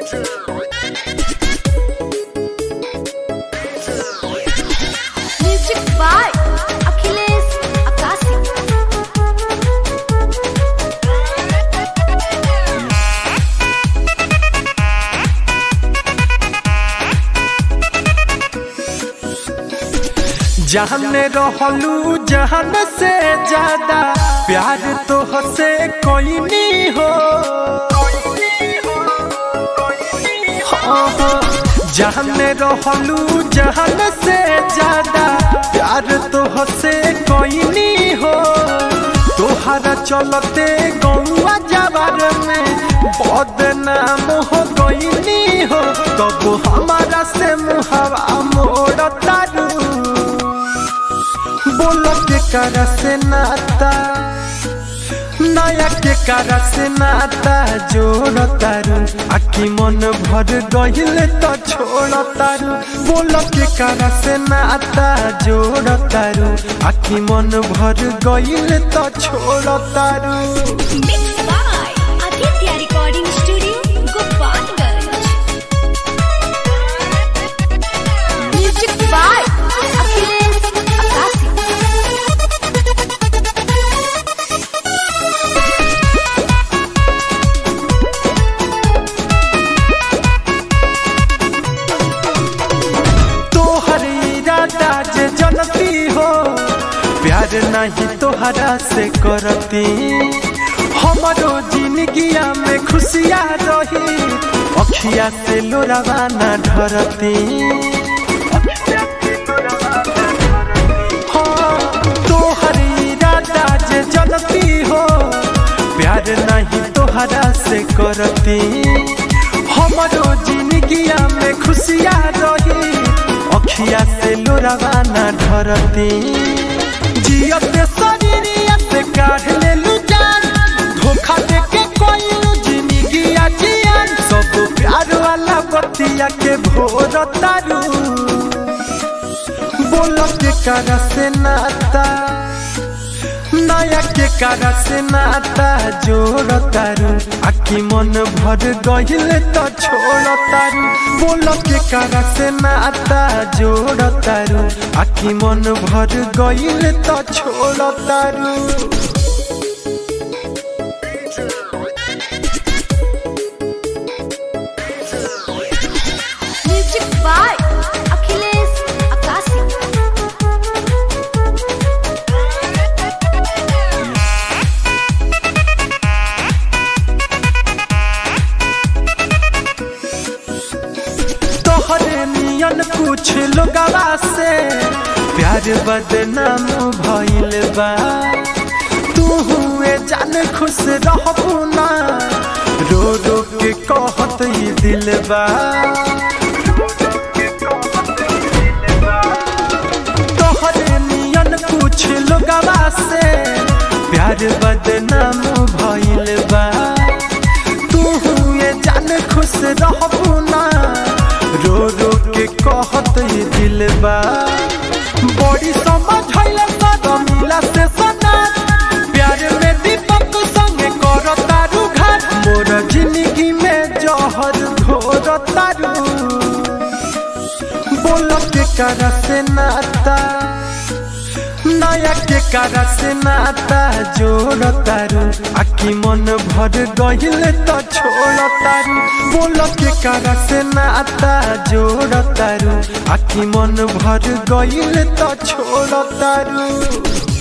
Music by Achilles Akasi. जहने रहलू जहन से ज्यादा प्यार तो हसे कोई नहीं हो हाँ, हाँ। जहने रहलू जहन से ज्यादा प्यार तो हसे कोई नहीं हो तोहरा चलते गौआ जवार में बदनाम हो गई हो तब हमारा से मुहवा मोड़ तारू बोलो के कर से नाता नया के कर से नाता जोड़ तारू आखी मन भर गहिल तो छोड़ तारू बोलो के कर से नाता जोड़ तारू आखी मन भर गहिल तो छोड़ तारू Mixed by Aditya Recording Studio, Gopalganj. Music by Achilles Akasi. तोहर इरादा जे जनती हो प्यार नहीं तोहरा से करती हमारो जिंदगिया में खुशिया रही अखिया से लोरावा ना ढरती हाँ, तोहर इरादा जे जनती हो प्यार नहीं तोहरा से करती हमारो जिंदगिया में खुशिया रही अखिया से लोरावा ना ढरती जियते शरीरिया से काढ़ लेलू जान धोखा दे के कोई जिंदगिया जियान सब प्यार वाला बतिया के भोर तारू बोलो के कर से नाता नया के कर से नाता जोड़ तारू आखी मन भर गहिल तो छोड़ तारू बोलो के कर से नाता जोड़ तारू आखी मन भर गहिल तो छोड़ तारू Music by Achilles Akasi. तोहरे नियन कुछ लोगवा से प्यार बदनाम भइल बा तू हुए जान खुश रहबू ना रो रो के कहत ई दिल बा तोहरे नियन कुछ लोगवा से प्यार बदनाम भइल बा तू हुए जान खुश रहबू ना रो रो के कहत ये दिल बा बड़ी समझ हइले सद मिला से सना प्यार में दीपक संगे कर तारू घाट मोर जिंदगी में जहर घोर तारू बोलो के कर से नाता नया के कर से नाता जोड़ तारू आखी मन भर गहिल तो छोड़ तारू बोलो के कर से नाता जोड़ तारू आखी मन भर गहिल तो छोड़ तारू